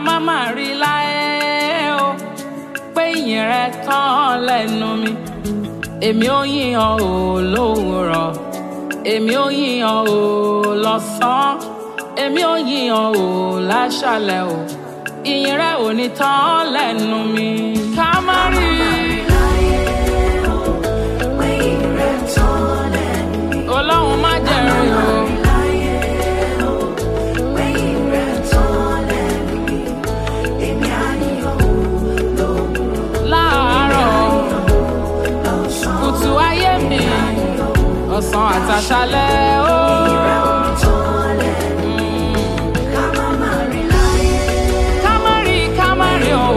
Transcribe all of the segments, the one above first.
má má rí láyé o pé ìyìn rẹ tán lẹ́nu mi èmi ò yíyan o lówùrọ̀ èmi ò yíyan o lọ́sàn-án èmi ò yíyan o láṣálẹ́ o ìyìn rẹ ò ní tán lẹ́nu mi ká má rí ọlọ́run má jẹ̀rìn o. láàárọ̀ kùtù ayé mi ọ̀sán àtàṣálẹ́ ó. kámárì kámárì o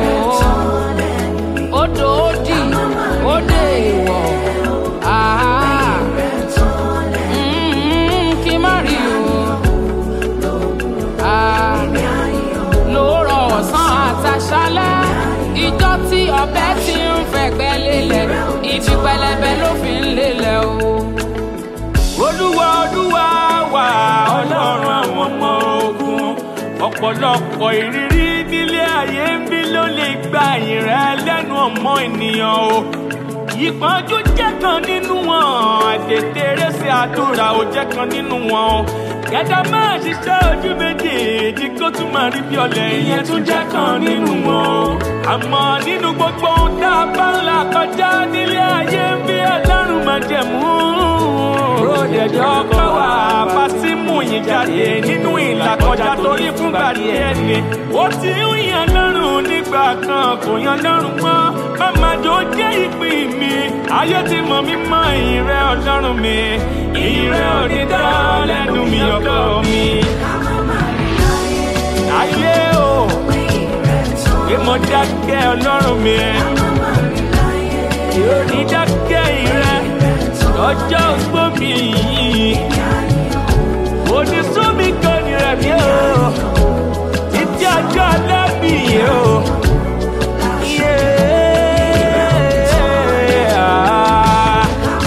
odò òdì òdè ìwọ̀ àhá Mm, kí má rí o Ah, lóòrọ̀ ọ̀sán àtàṣálẹ́ ìjọ tí ọbẹ̀ ti ń fẹ̀gbẹ́ lélẹ̀ ibi pẹlẹbẹ ló fi ń lélẹ̀ o. olúwa olúwa wà ọlọ́run àwọn ọmọ ogun ọ̀pọ̀lọpọ̀ ìrírí nílé ayé ń bí ló lè gba ìrẹ́ lẹ́nu ọmọ ènìyàn o ìpọ́njú jẹ́ kan nínú wọn àtètèrèsè àdúrà ò jẹ́ kan nínú wọn o gẹ́gẹ́ máa ṣiṣẹ́ ojú méjèèjì kó tún máa rí bí ọ̀lẹ ìyẹn tún jẹ́ kan nínú wọn o àmọ́ nínú gbogbo ohun tá a bá ń là kọjá nílé ayé ń bí ọlọ́run máa jẹ̀mú ròdẹ̀jọ́ kọ́ wà fásímù yìí jáde nínú ìlàkọjá torí fúngbà díẹ̀ ni ó ti ń yan lọ́rùn nígbà kan kò yan lọ́rùn mọ́ màmá jò jẹ́ ìpín mi ayé ti mọ̀ mí mọ́ ìrẹ́ ọlọ́run mi ìrẹ́ òní dá lẹ́nu mi ọkọ mi. ayé o pé mo dákẹ́ ọlọ́run mi yóò ní dákẹ́ ìrẹ́ ọjọ́ ogbó mi yìí onísùnmi kan ní rẹ̀ mí o títí ọjọ́ alẹ́ mi yìí o. Yeah.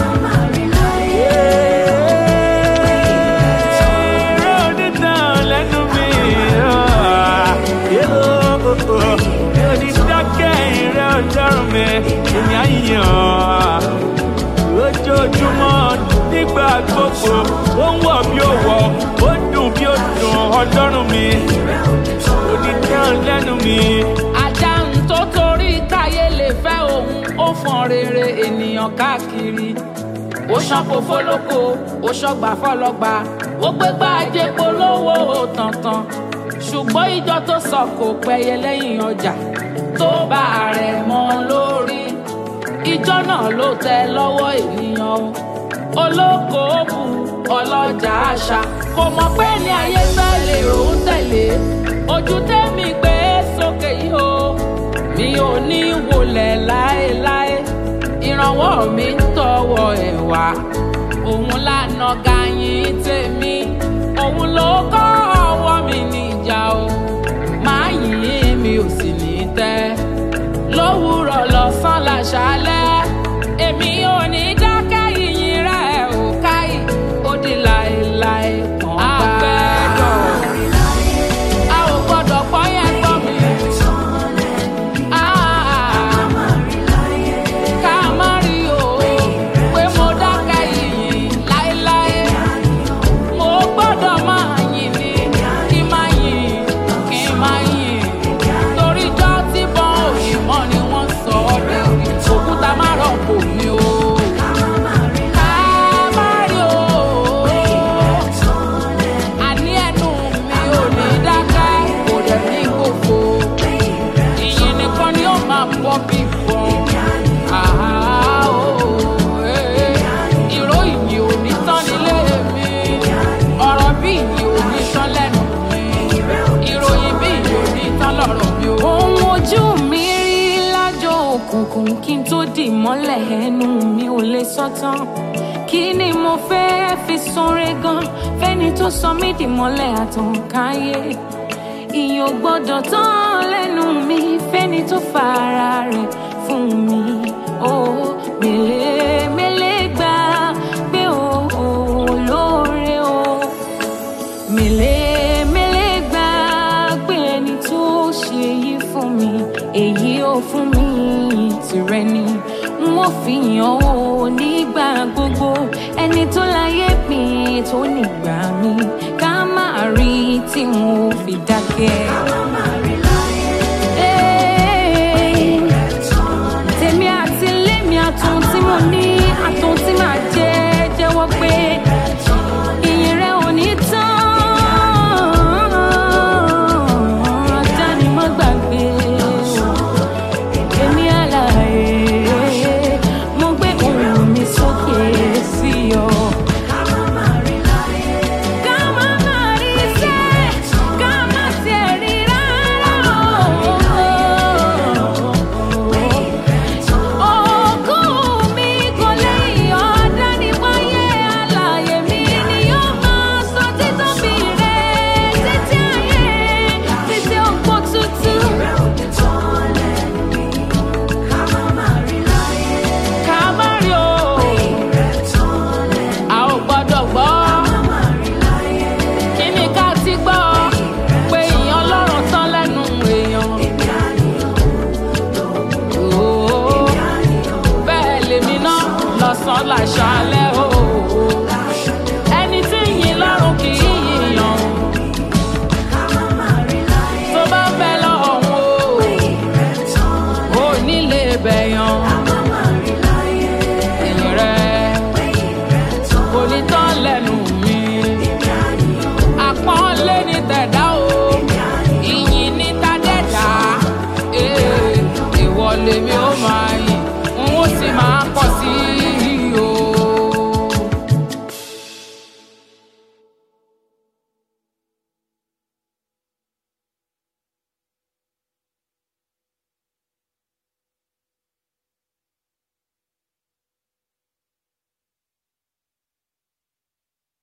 lójoojúmọ́ nígbà gbogbo ó ń wọ̀ bí ó wọ̀ ó ń dùn bí ó dùn ọlọ́run mi onídán lẹ́nu mi. ajá ń tó torí káyé lè fẹ́ òun ó fọn rere ènìyàn káàkiri ó ṣàpò fọlọ́kọ ó ṣọgbà fọlọ́gba ó gbégbá ajé polówó tàntàn ṣùgbọ́n ìjọ tó sọ kò pẹ́yẹ lẹ́yìn ọjà tó bá rẹ̀ mọ́ lórí ìjọ náà ló tẹ lọ́wọ́ ènìyàn o olókoòwò ọlọ́jà àṣà kò mọ̀ pé ní ayé tẹ́lẹ̀ òun tẹ̀lé ojú tẹ́mi gbé sókè yìí o mi ò ní wọlé láéláé ìrànwọ́ mi ń tọwọ́ ẹ̀ wá òun lànà gàyìn tèmi òun ló kọ́ ọwọ́ mi níjà o máa yìn mi ò sì ní tẹ́ lówùrọ̀ lọ́sàn láṣálẹ́ èmi ò ní dákẹ́ yìnyín rẹ̀ ò káyì ó di láéláé kan àgbẹ̀dọ̀ a ò gbọ́dọ̀ pọ́ yẹn gbọ́ mi. Ah, ká má rí o pé mo dákẹ́ yìnyín láéláé mo gbọ́dọ̀ máa yìn ní kí n máa yìn kí n máa yìn torí jọ́ tí bọ́n òyìnbó ni wọ́n sọ ọ́ dẹ̀rí òkúta má rọ̀pò mi o. Ká má rí o, àní ẹnu mi ò ní dákẹ́, kò dẹ̀ ní gbogbo. Ìyìn nìkan ni ó máa bọ́ bí fọ́n. Àhá o, eh, ìró ìyìn ò ní tán nílé mi. Ọ̀rọ̀ bí ìyìn ò ní tán lẹ́nu mi. Ìròyìn bí ìyìn ò ní tán lọ́rọ̀ mi o. ohun ojú mi rí lájọ òkùnkùn kí n tó dì mọ́lẹ̀ ẹnu mi ò lè sọ tán kí ni mo fẹ́ fi sanre gan fẹ́ni tó sọ mí dì mọ́lẹ̀ àtànkáyé ìyìn ò gbọ́dọ̀ tán lẹ́nu mi fẹ́ni tó fa ara rẹ̀ fún mi ó mélé mélé gbà pé ó ó lóore o mélé mélé gbà pé ẹni tó ṣe èyí fún mi èyí ò fún mi tìrẹ ni n ó fi hàn ó nígbà gbogbo ẹni tó láyé mi tó nígbà mi ká má rí tí mo fi dákẹ́. ká má má rí